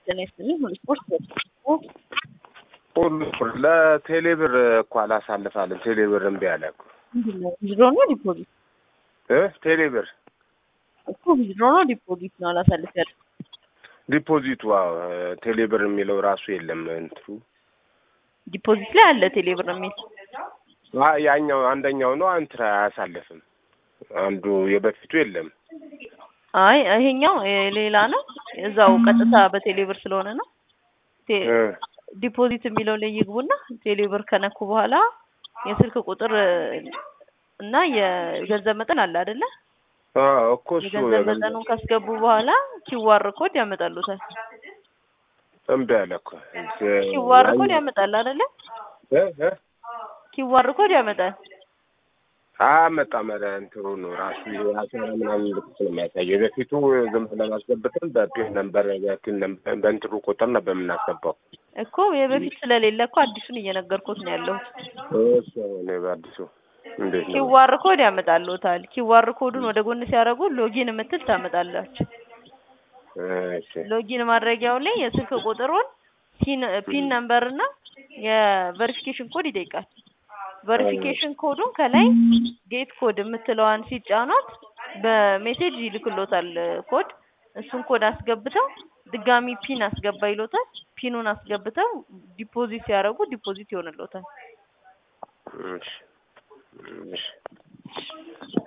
ጤና ይስጥልኝ። ሁሉ ስፖርት ሁሉ ለቴሌብር እኮ አላሳልፋለን። ቴሌብር እምቢ አለ እኮ ምንድን ነው? ዊዝድሮ ነው ዲፖዚት እ ቴሌብር እኮ ዊዝድሮ ነው ዲፖዚት ነው አላሳልፍ ያለ ዲፖዚቱ አዎ፣ ቴሌብር የሚለው ራሱ የለም እንትሩ ዲፖዚት ላይ አለ ቴሌብር የሚል አ ያኛው አንደኛው ነው አንትራ አያሳልፍም። አንዱ የበፊቱ የለም። አይ ይሄኛው ሌላ ነው። እዛው ቀጥታ በቴሌብር ስለሆነ ነው። ቴ- እ ዲፖዚት የሚለው ላይ ይግቡና ቴሌብር ከነኩ በኋላ የስልክ ቁጥር እና የገንዘብ መጠን አለ አይደለ? አዎ እኮ እሱ የገንዘብ መጠኑን ካስገቡ በኋላ ኪዋር ኮድ ያመጣሉታል። እምቢ አለ እኮ ኪዋር ኮድ ያመጣል አይደለ? እ እ ኪዋር ኮድ ያመጣል። አያመጣም። ኧረ እንትኑ ነው ራሱ አስራ ምናምን ልክት ነው የሚያሳየው። የበፊቱ ዝም ብለን አስገብተን በፒን ነምበር በፒን ነምበር በእንትኑ ቁጥር ነበር የምናስገባው። እኮ የበፊት ስለሌለ እኮ አዲሱን እየነገርኩት ነው ያለሁት። እሱ እኔ በአዲሱ እንዴት ነው? ኪዋር ኮድ ያመጣልዎታል። ኪዋር ኮዱን ወደ ጎን ሲያደርጉ ሎጊን የምትል ታመጣላችሁ። እሺ ሎጊን ማድረጊያው ላይ የስልክ ቁጥሩን ፒን ፒን ነምበር እና የቨሪፊኬሽን ኮድ ይጠይቃል። ቨሪፊኬሽን ኮዱን ከላይ ጌት ኮድ የምትለዋን ሲጫኗት በሜሴጅ ይልክሎታል ኮድ። እሱን ኮድ አስገብተው ድጋሚ ፒን አስገባ ይሎታል። ፒኑን አስገብተው ዲፖዚት ሲያደርጉ ዲፖዚት ይሆንሎታል። እሺ እሺ